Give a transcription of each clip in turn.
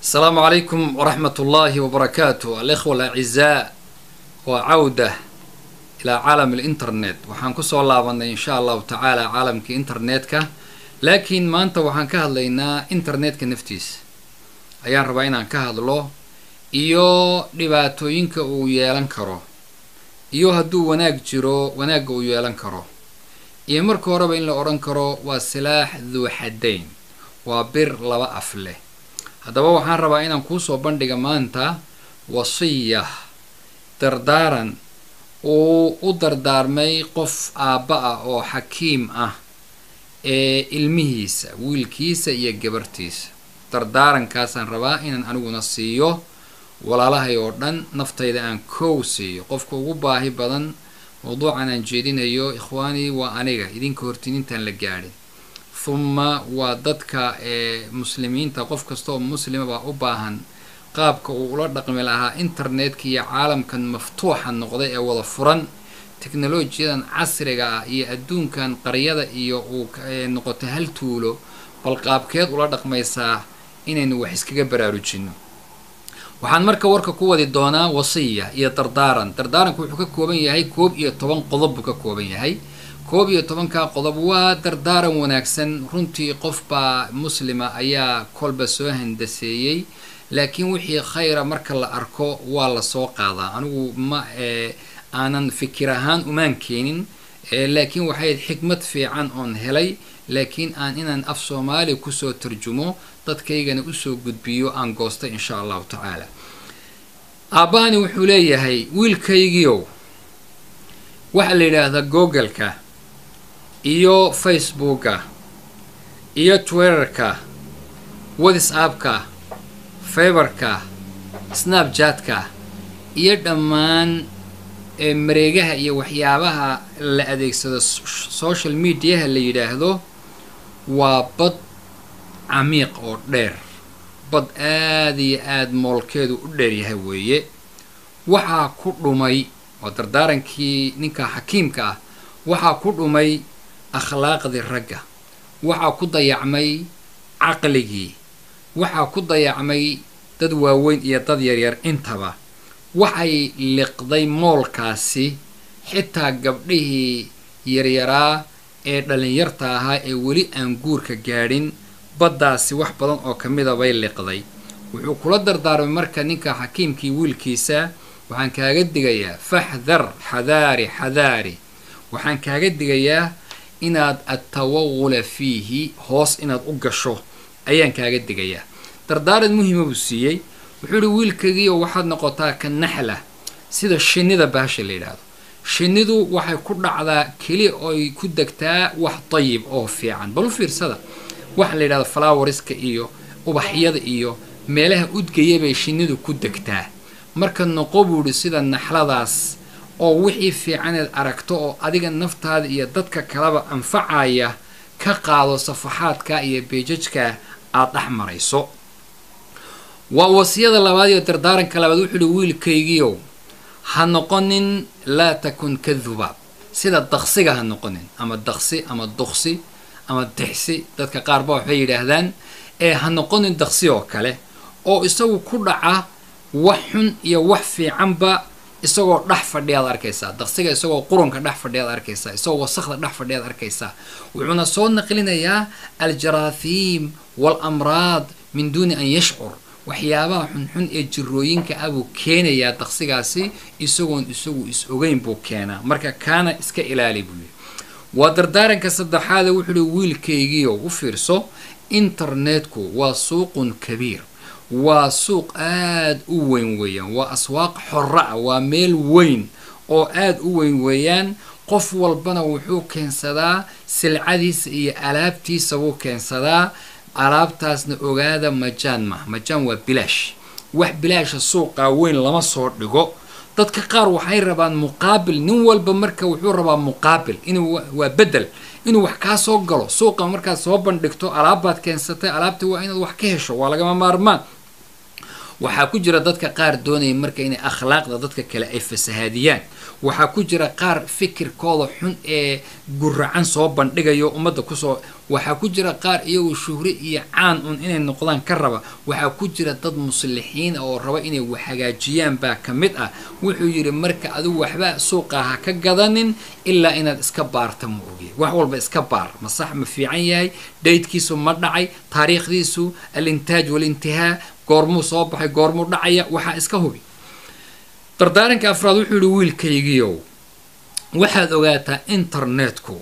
السلام عليكم ورحمة الله وبركاته الإخوة الأعزاء وعودة إلى عالم الإنترنت waxaan kusoo laabanay in sha allahu tacaala caalamkii internetka laakiin maanta waxaan ka hadlaynaa internetka naftiisa ayaan rabaa inaan ka hadlo iyo dhibaatooyinka uu yeelan karo iyo hadduu wanaag jiro wanaagga uu yeelan karo iyo marka horeba in la odhan karo waa silaax duu xadayn waa bir laba af leh haddaba waxaan rabaa inaan kuusoo bandhiga maanta wasiya dardaaran uu u dardaarmay qof aabba ah oo xakiim ah ee ilmihiisa wiilkiisa iyo gabartiisa dardaarankaasaan rabaa inaan aniguna siiyo walaalahay oo dhan naftayda aan kow siiyo qofka ugu baahi badan mawduucan aan jeedinayo ikhwaanii waa aniga idinka hortin intaan la gaadhin humma waa dadka ee muslimiinta qof kasta oo muslima baa u baahan qaabka uu ula dhaqmi lahaa internetka iyo caalamkan maftuuxa noqday ee wada furan teknolojiyadan casriga ah iyo adduunkan qaryada iyo uu noqotay hal tuulo bal qaabkeed ula dhaqmaysaa inaynu wax iskaga baraarujino waxaan marka warka ku wadi doonaa wasiya iyo dardaaran dardaaranku wuxuu ka kooban yahay koob iyo toban qodob buu ka kooban yahay koob iyo tobankaa qodob waa dardaaran wanaagsan runtii qofbaa muslima ayaa kolba soo handaseeyey laakiin wixii khayra marka la arko waa lasoo qaadaa anigu ma aanan fikir ahaan umaan keenin laakiin waxay xikmad fiican oon helay laakiin aan inaan af soomaali kusoo tarjumo dadkaygana usoo gudbiyo aan goostay insha allahu tacaala aabbahani wuxuu leeyahay wiilkaygiiow waxaa la yidhaahdaa googleka iyo facebooka iyo twitterka whatsappka feberka snapjatka iyo dhammaan mareegaha iyo waxyaabaha la adeegsado social mediaha la yidhaahdo waa bad camiiq oo dheer bad aada iyo aada moolkeedu u dheeryahay weeye waxaa ku dhumay waa dardaarankii ninka xakiimka ah waxaa ku dhumay akhlaaqdii ragga waxaa ku dayacmay caqligii waxaa ku dayacmay dad waaweyn iyo dad yaryar intaba waxay liqday moolkaasi xitaa gabdhihii yaryaraa ee dhalinyarta ahaa ee weli aan guurka gaadhin baddaasi wax badan oo ka mida bay liqday wuxuu kula dardaarmay marka ninka xakiimkii wiilkiisa waxaan kaaga digayaa faxdar xadaari xadaari waxaan kaaga digayaa inaad atawaqula fiihi hoos inaad u gasho ayaan kaaga digayaa dardaaran muhiima buu siiyey wuxuu ihi wiilkaygiio waxaad noqotaa ka naxla sida shinnida baasha la yidhaahdo shinnidu waxay ku dhacdaa keli oy ku degtaa wax dayib oo fiican bal u fiirsada waxa la yidhahdo flowerska iyo ubaxyada iyo meelaha udgaya bay shinnidu ku degtaa marka noqo buu ihi sida naxladaas oo wixii fiicaneed aragto oo adiga naftaada iyo dadka kaleba anfacaya ka qaado safaxaadka iyo beejajka aada dhex marayso waa wasiyada labaad iyo dardaaranka labaad wuxuu ihi wiilkaygiiow ha noqonin laa takun ka dubaab sida daqsiga ha noqonin ama daqsi ama duqsi ama dixsi dadka qaarba waxbay yidhaahdaan ee ha noqonin daqsi oo kale oo isagu ku dhaca wax xun iyo wax fiicanba isagoo dhex fadhiyaad arkaysaa daqsiga isagoo qurunka dhex fadhiyaad arkaysaa isagoo wasakda dhex fadhiyaad arkaysaa wuxuuna soo naqlinayaa aljaraahiim waalamraad min duuni an yashcur waxyaabaha xunxun ee jirooyinka ah buu keenayaa daqsigaasi isagoon isagu is ogeyn buu keenaa marka kaana iska ilaali buu yihi waa dardaaranka saddexaade wuxuu ihi wiilkaygiio u fiirso internetku waa suuqun kabiir waa suuq aada u weyn weeyaan waa aswaaq xora ah waa meel weyn oo aada u weyn weeyaan qof walbana wuxuu keensadaa silcadiisa iyo alaabtiisa buu keensadaa alaabtaasna ogaada majaan maha majaan waa bilaash wax bilaasha suuqaa weyn lama soo dhigo dadka qaar waxay rabaan muqaabil nin walba marka wuxuu rabaa muqaabil inuu waa bedel inuu wax kaa soo galo suuqa markaad soo bandhigto alaabbaad keensatay alaabtii waa inaad wax ka hesho waa lagama maarmaan waxaa ku jira dadka qaar doonaya marka inay akhlaaqda dadka kale ay fasahaadiyaan waxaa ku jira qaar fikirkooda xun ee guracan soo bandhigayo ummadda kusoo waxaa ku jira qaar iyagoo shuhre iyo caan un inay noqdaan ka raba waxaa ku jira dad muslixiin oo raba inay wax hagaajiyaan baa ka mid ah wuxuu yidhi marka adigu waxba suuqa ha ka gadanin ilaa inaad iska baarta ma ogi wax walba iska baar ma sax ma fiican yahay daydkiisu ma dhacay taariikhdiisu alintaaj walintihaa goormuu soo baxay goormuu dhacaya waxaa iska hubi dardaaranka afraad wuxuu yihi wiilkaygiiow waxaad ogaataa internetku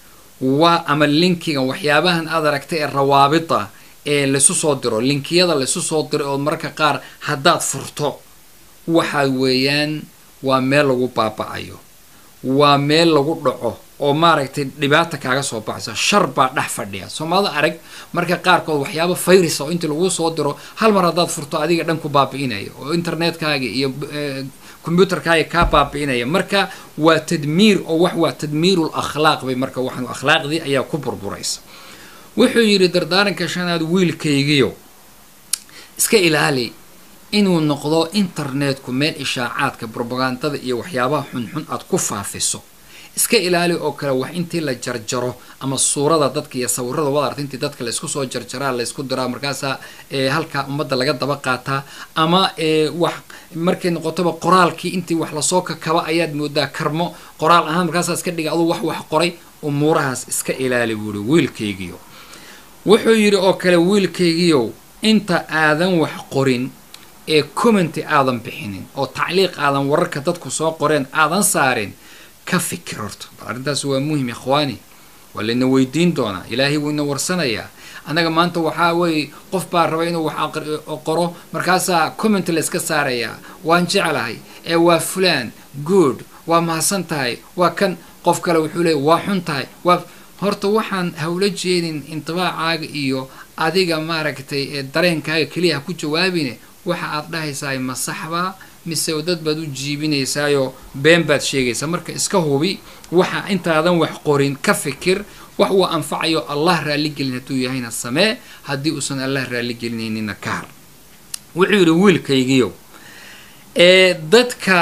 waa ama linkiga waxyaabahan aad aragtay ee rawaabida ee laysu soo diro linkiyada laysu soo diro oo mararka qaar haddaad furto waxaad weeyaan waa meel lagu baaba-ayo waa meel lagu dhaco oo maaragtay dhibaata kaaga soo baxayso shar baa dhex fadhiya soomaalida arag marka qaarkood waxyaaba fayrisa oo intii laguu soo diro hal mar haddaad furto adiga dhan ku baabi'inaya oo internetkaaga iyo combyuterkaaga kaa baabi'inaya marka waa tadmiir oo wax waa tadmiirul akhlaaq bay marka waxaan akhlaaqdii ayaa ku burburaysa wuxuu yidhi dardaaranka shanaad wiilkaygiyo iska ilaali inuu noqdo internetku meel ishaacaadka brobagandada iyo waxyaabaha xunxun aad ku faafiso iska ilaali oo kale wax intii la jarjaro ama suurada dadka iyo sawirada wad arta intii dadka laysku soo jarjaraa laysku diraa markaasaa halkaa ummadda laga daba qaataa ama wax markay noqotoba qoraalkii intii wax lasoo kakaba ayaad moodaa karmo qoraal ahaan markaasaa iska dhiga aduu wax wax qoray umuurahaas iska ilaali buuhi wiilkaygiyo wuxuu yidhi oo kale wiilkaygiyow inta aadan wax qorin ee commenty aadan bixinin oo tacliiq aadan wararka dadku soo qoreen aadan saarin ka fikir horto arrintaas waa muhim ikhwaani waa layna weydiin doonaa ilaahay wuu ina warsanayaa annaga maanta waxaa weeye qof baa raba inuu wax qoro markaasaa comment layska saarayaa waan jeclahay ee waa fulaan good waa mahadsan tahay waa kan qof kale wuxuu leeyay waa xun tahay waa horta waxaan hawla jeedin intibaacaaga iyo adiga maaragtay ee dareenkaaga keliya ha ku jawaabine waxa aad dhahaysaay ma saxbaa mise dad baad u jiibinaysaayoo been baad sheegaysaa marka iska hubi waxa intaadan wax qorin ka fikir wax uu anfacayo allah raalligelin hadduu yahayna samee haddii uusan allah raalligelinayninna ka har wuxuu yidhi wiilkaygiyo ee dadka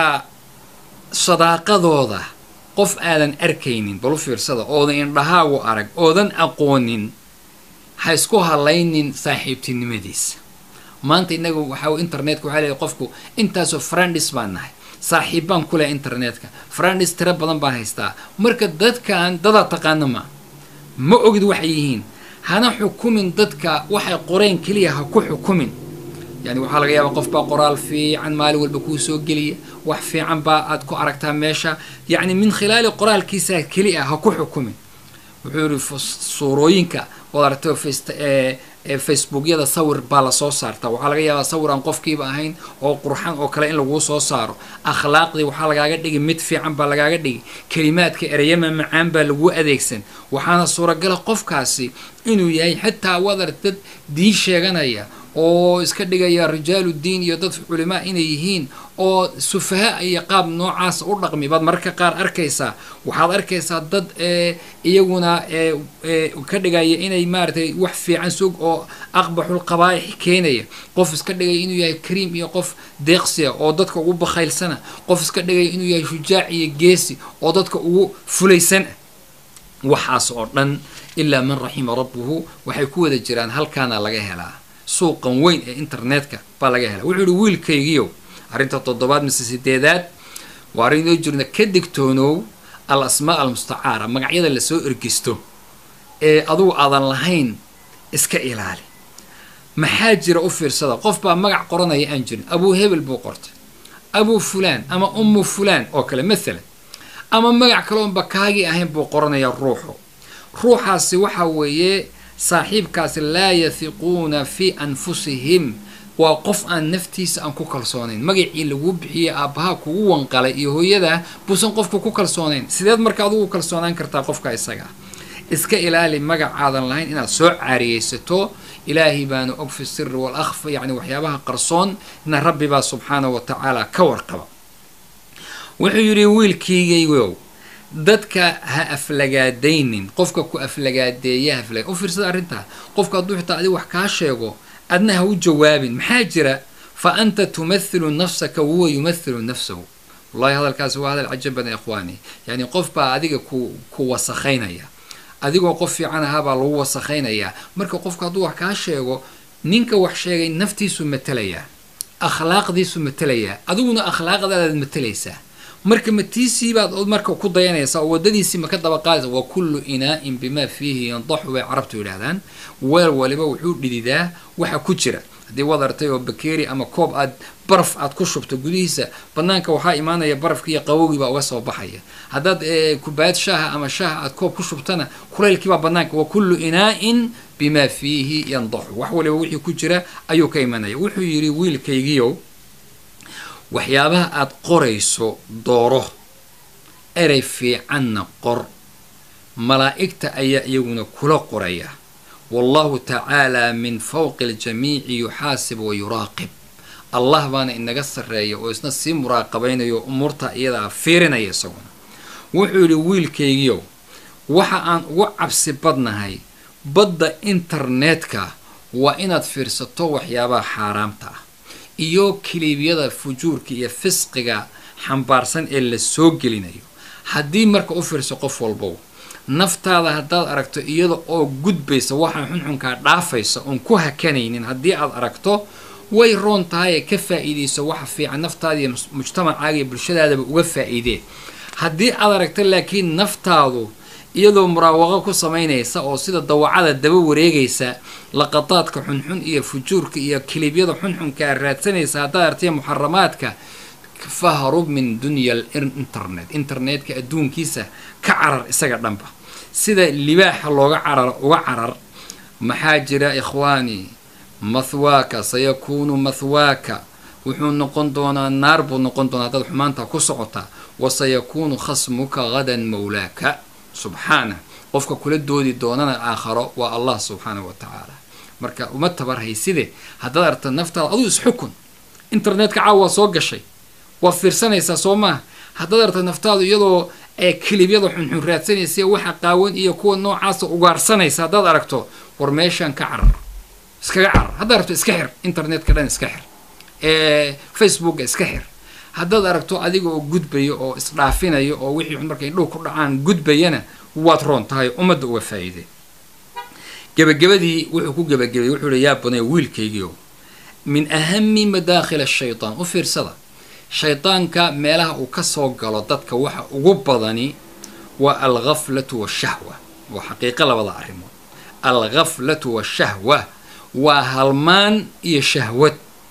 sadaaqadooda qof aadan arkaynin balu fiirsada oodan indhahaagu arag oodan aqoonin ha isku halaynin saaxiibtinimadiisa maanta inaga waxaa internetka waxaa leeyahy qofku intaasoo frandis baan nahay saaxiib baan ku leh internetka frandis tiro badan baan haystaa marka dadkan dadaa taqaana ma ma ogid waxay yihiin hana xukumin dadka waxay qoreen keliya ha ku xukumin yani waxaa laga yaabaa qof baa qoraal fiican maalin walba kuu soo geliya wax fiican baa aad ku aragtaa meesha yacni min khilaali qoraalkiisa keli ah ha ku xukumin wuxuu yihi suurooyinka waad aragtay facebookyada sawir baa lasoo saartaa waxaa laga yaabaa sawir aan qofkiiba ahayn oo qurxan oo kale in laguu soo saaro akhlaaqdii waxaa lagaaga dhigi mid fiican baa lagaaga dhigi kelimaadka ereyama macaan baa laguu adeegsan waxaana suuragala qofkaasi inuu yahay xitaa waad arag dad diin sheeganaya oo iska dhigaya rijaalu diin iyo dad culimaa inay yihiin oo sufaha iyo qaab noocaas u dhaqmi baad mararka qaar arkaysaa waxaad arkaysaa dad iyaguna ka dhigaya inay maaratay wax fiican sug oo aqbaxul qabaa'ix keenaya qof iska dhigaya inuu yahay kariim iyo qof deeqsiya oo dadka ugu bakhaylsana qof iska dhigaya inuu yahay shujaac iyo geesi oo dadka ugu fulaysana waxaas oo dhan ilaa man raxima rabbuhu waxay ku wada jiraan halkaana laga helaa suuqan weyn ee internetka baa laga helaa wuxuu yihi wiilkaygiiow arrinta toddobaad mise sideedaad waa arrin inoo jirna ka digtoonow al asmaa almustacaara magacyada lasoo ergisto ee adugu aadan lahayn iska ilaali maxaa jira u fiirsada qof baa magac qoranaya aan jirin abuu hebel buu qortay abuu fulaan ama ummu fulaan oo kale maalan ama magac kaloonba kaagii ahayn buu qoranayaa ruuxu ruuxaasi waxa weeye saaxiibkaasi laa yahiquuna fii anfusihim waa qof aan naftiisa aan ku kalsoonayn magacii laguu bixiyey aabbaha kugu wanqalay iyo hooyadaa buusan qofku ku kalsoonayn sideed marka adugu kalsoonaan kartaa qofka isaga iska ilaali magacaadan lahayn inaad soo caariyeysato ilaahay baana og fi siri wal akhfa yacni waxyaabaha qarsoon na rabbi baa subxaanahu wa tacaala ka warqaba wuxuu yidhi wiilkiigaygow dadka ha aflagaadaynin qofka ku aflagaadeeya hafla u fiirsada arrintaa qofka hadduu xitaa adi wax kaa sheego adna ha u jawaabin maxaa jira fa anta tumathilu nafsaka wahuwa yumathilu nafsahu wallahi hadalkaasi waa hadal cajab badan ikhwaani yani qof baa adiga ku ku wasakhaynaya adigoo qof fiican ahaa baa lagu wasakhaynayaa marka qofku hadduu wax kaa sheego ninka wax sheegay naftiisu matelayaa akhlaaqdiisu matelayaa adiguna akhlaaqdaadaad matelaysaa marka matiisii baad marka ku dayanaysaa oo wadadiisii ma ka daba qaadaysa wa kullu inaa'in bimaa fiihi yandaxu bay carabtu yidhaahdaan weel waliba wuxuu dhididaa waxa ku jira haddii waad artay oo bakeeri ama koob aad baraf aad ku shubto gudihiisa banaanka waxaa imaanaya barafkii iyo qabowgii baa uga soo baxaya haddaad kubaayad shaaha ama shaaha aad koob ku shubtana kulaylkiibaa banaanka wa kullu inaa'in bimaa fiihi yandaxu wax waliba wixii ku jira ayuu ka imanaya wuxuu yidhi wiilkaygiiow waxyaabaha aad qorayso dooro erey fiicanna qor malaa'igta ayaa iyaguna kula qoraya wallahu tacaalaa min fawqi aljamiici yuxaasib wa yuraaqib allah baana inaga sarreeya oo isna sii muraaqabaynayo umuurta iyadaa fiirinaya isaguna wuxuu yidhi wiilkaygiiow waxa aan ugu cabsi badnahay badda internetka waa inaad fiirsato waxyaabaha xaaraamta ah iyo kiliibyada fujuurka iyo fisqiga xambaarsan ee la soo gelinayo haddii marka u fiirso qof walbow naftaada haddaad aragto iyada oo gudbaysa waxaa xunxunkaa dhaafaysa oon ku hakanaynin haddii aad aragto way roon tahay ee ka faa'iidayso waxa fiican naftaada iyo mujtamacaaga iyo bulshadaadaba uga faa'iidee haddii aad aragto laakiin naftaadu iyadoo muraawaqo ku samaynaysa oo sida dawacada daba wareegaysa laqadaadka xunxun iyo fujuurka iyo kilibyada xunxunka aad raadsanaysa haddaad aragtay muxaramaadka fahrub min dunya internet internetka adduunkiisa ka carar isaga dhanba sida libaaxa looga carar uga carar maxaa jira ikhwaani mathwaaka sayakuunu mathwaaka wuxuu noqon doonaa naar buu noqon doonaa haddaad xumaanta ku socota wa sayakuunu khasmuka hadan mawlaaka subxaana qofka kula doodi doonana aakharo waa allah subxaanahu wa tacaala marka uma tabarhayside haddaad aragta naftaada aduu isxukun internetka caawa waa soo gashay waa fiirsanaysaa soo maaha haddaad aragta naftaadu iyadoo ee kilibyada xunxun raadsanaysa waxa qaawan iyo kuwa noocaasa ugaarsanaysa haddaad aragto war meeshaan ka carar iskaga carar haddaad aragto iska xir internetka dhan iska xir facebooka iska xir haddaad aragto adiga oo gudbaya oo isdhaafinaya oo wixii markay indhuhu ku dhacaan gudbayana waad roon tahay ummadda uga faa'iide gebagabadii wuxuu ku gebagabayay wuxuu hi yaa banay wiilkaygiio min ahami madaakhil ashaytaan u fiirsada shaydaanka meelaha uu ka soo galo dadka waxa ugu badani waa alghaflatu washahwa waa xaqiiqo labada arrimood alghaflatu washahwa waa halmaan iyo shahwad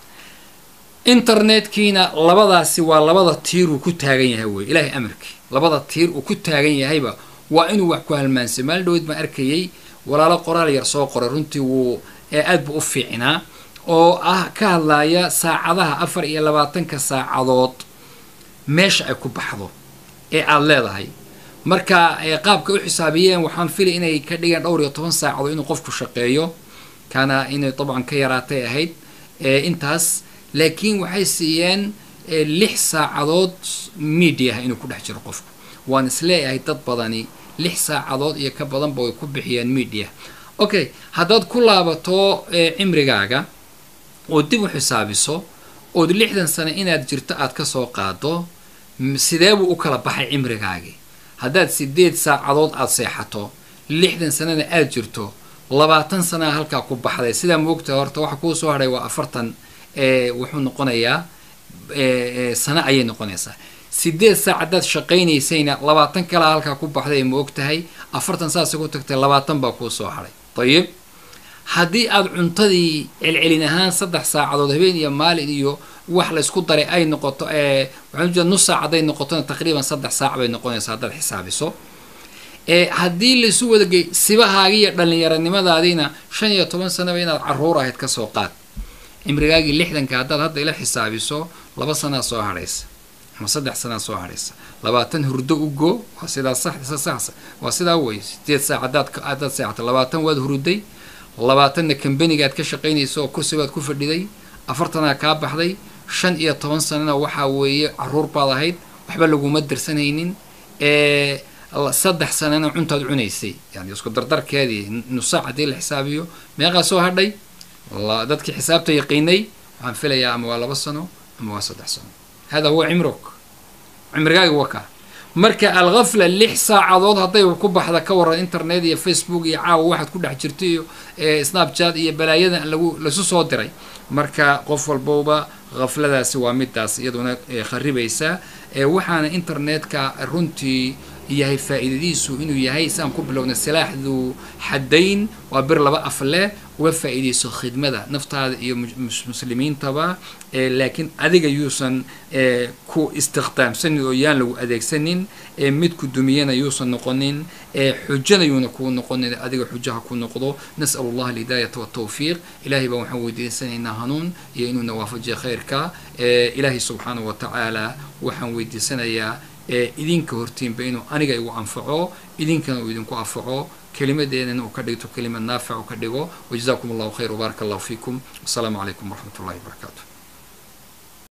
internetkiina labadaasi waa labada tiir uu ku taagan yahay wey ilaahay amarkii labada tiir uu ku taagan yahayba waa inuu wax ku halmaansay maalin dhaweyd baan arkayay walaalo qoraal yar soo qoray runtii wuu ee aad bu u fiicnaa oo ah ka hadlaaya saacadaha afar iyo labaatanka saacadood meesha ay ku baxdo ee aada leedahay marka qaabka u xisaabiyeen waxaan filay inay ka dhigeen dhowr iyo toban saacadood inuu qofku shaqeeyo kana inay dabcan ka yaraatay ahayd intaas laakiin waxay siiyeen lix saacadood mediaha inuu ku dhex jiro qofku waan isleeyahay dad badani lix saacadood iyo ka badanba way ku bixiyeen media okay haddaad ku laabato cimrigaaga oo dib u xisaabiso ood lixdan sano inaad jirto aad ka soo qaado sidee buu u kala baxay cimrigaagii haddaad sideed saacadood aada seexato lixdan sanana aada jirto labaatan sanaa halkaa ku baxday sidaa moogtaha horta waxa kuu soo hadhay waa afartan wuxuu noqonayaa sano ayay noqonaysaa sideed saac haddaad shaqaynaysayna labaatan kalaa halkaa ku baxday ma og tahay afartan saasa ku tagtay labaatan baa kuu soo hadhay dayib haddii aada cuntadii celcelin ahaan saddex saacadood habeen iyo maalin iyo wax laysku daray ay noqoto waxaan ujeeda nus saac hadday noqotona taqriiban saddex saac bay noqonaysaa haddaad xisaabiso haddii laysu wadagey sibahaagii iyo dhallinyaronimadaadiina shan iyo toban sanaba inaad caruur ahayd kasoo qaad cimrigaagii lixdanka haddaad hadda ila xisaabiso laba sanaa soo hadhaysa ama saddex sanaa soo hadhaysa labaatan hurdo ugo waa sidaa sax sax waa sidaa wey sideed saac haddaad haddaad seexato labaatan waad huruday labaatanna kambanigaad ka shaqaynaysa oo kursi baad ku fadhiday afartanaa kaa baxday shan iyo toban sanana waxaa weeye caruur baad ahayd waxba laguma dirsanaynin saddex sanana cuntaad cunaysay yani isku dardarkeedii nusaac haddii la xisaabiyo meeqaa soo hadhay dadkii xisaabta yaqiinay waxaan filayaa ama waa laba sano ama waa saddex sano hada huwa cimruk cimrigaaga waka marka alghafla lix saacadood hadday ku baxda ka waran internet iyo facebook iyo caawa waxaad ku dhex jirto iyo snapchat iyo balaayadan lagu laisu soo diray marka qof walbowba khafladaasi waa midaas iyaduna kharibaysa waxaana internetka runtii yahay faa'iidadiisu inuu yahay saan ku bilowna silaaxdu xadayn waa bir laba af leh uga faa'iidayso khidmada naftaada iyo muslimiintaba laakiin adiga yuusan ku istikhdaamsanin oo yaan lagu adeegsanin mid ku dumiyana yuusan noqonin xujana yuuna kuu noqonin adiga xujaha ku noqdo nas'al allah alhidaayata waltawfiiq ilahay baan waxaan weydiisanaynaa hanuun iyo inuuna waafajiya khayrka ilaahay subxaanahu wa tacaala waxaan weydiisanayaa idinka hortiinba inuu aniga igu anfaco idinkana uu idinku anfaco kelimadeedana uu ka dhigto kelimad naafic uu ka dhigo wajazakum allahu khayr wbaaraka allahu fiikum wasalaamu calaykum waraxmat ullahi wabarakatu